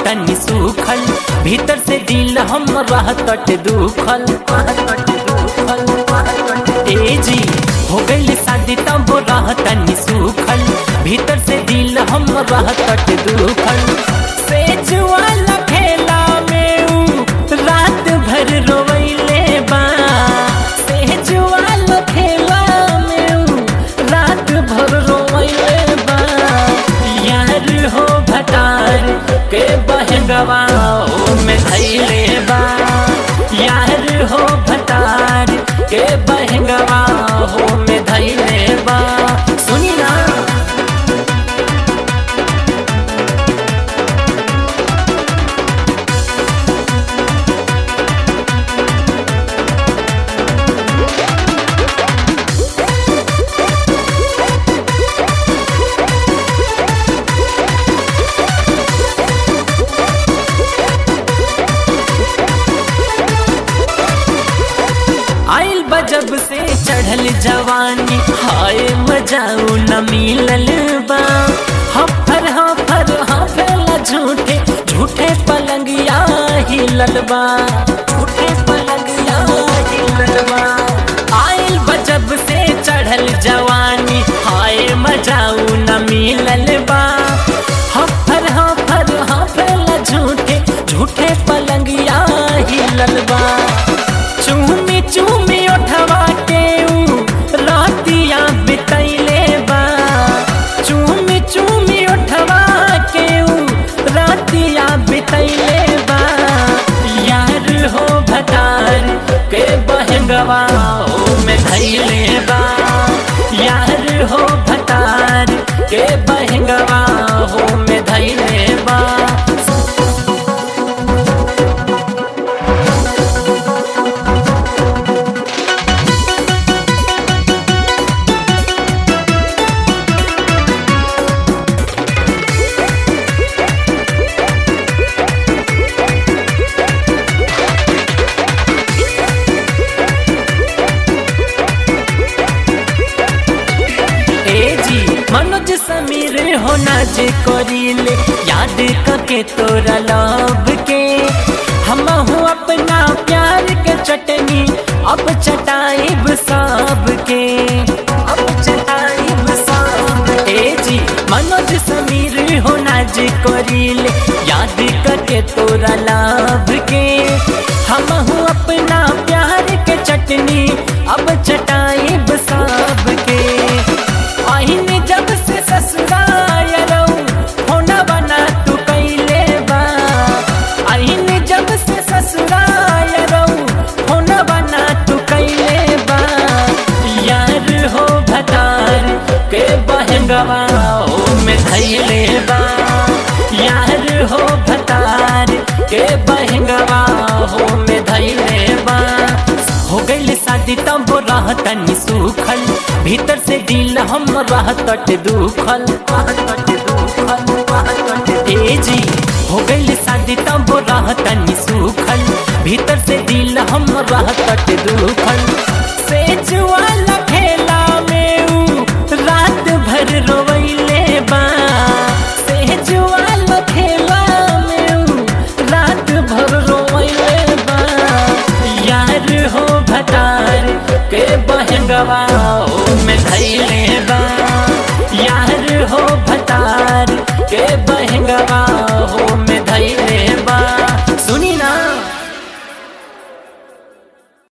रहतनी सुखल भीतर से दिल हम रहतट दुखल ए जी हो गइल शादी तब रहतनी सुखल भीतर से दिल हम रहतट दुखल सेज वाला खेला में ऊ रात भर रोवैले बा सेज वाला खेला में ऊ रात भर रोवैले बा यार हो भटार के बहगवा में धैले बा यार हो भटार के बहगवा हो में धैले बा सुनी ना आइल बजब से चढ़ल जवानी हाय मजाऊ न मिलल बा हफर हफर हफेला झूठे झूठे पलंगिया हिलल बा झूठे पलंगिया हिलल बा आइल बजब से चढ़ल जवानी हाय मजाऊ न मिलल बा हफर हफर हफेला झूठे झूठे पलंगिया हिलल बा चूमी चूमी उठवा के ऊ रातिया बितैले बा चूमी चूमी उठवा के ऊ रातिया बितैले बा यार हो भटार के बहगवा ओ में धैले बा यार हो भटार के बहगवा हो में धैले बा ए जी मनोज समीर होना जे करीले याद करके तोरा लव के हम हूँ अपना प्यार के चटनी अब चटाइब सब के अब चटाइब सब ए जी मनोज समीर होना जे करीले याद करके तोरा लव के हम हूँ अपना प्यार के चटनी अब चटाइब सब के आईने जब से ससुराल रहूं होना बना तू कैले बा आईने जब से ससुराल रहूं होना बना तू कैले बा यार हो भटार के बहगवा ओ में धैले बा यार हो भटार के बहगवा हो में धैले बा हो गइल शादी तब रहतनी सुखल भीतर से दिल हम रहतट दुखल ए जी हो गइल शादी तब रहतनी सुखल भीतर से दिल हम रहतट दुखल सेज वाला खेला में ऊ रात भर रोवैले बा सेज वाला खेला में ऊ रात भर रोवैले बा यार हो भटार के बहगवा ओ में धैले बा यार हो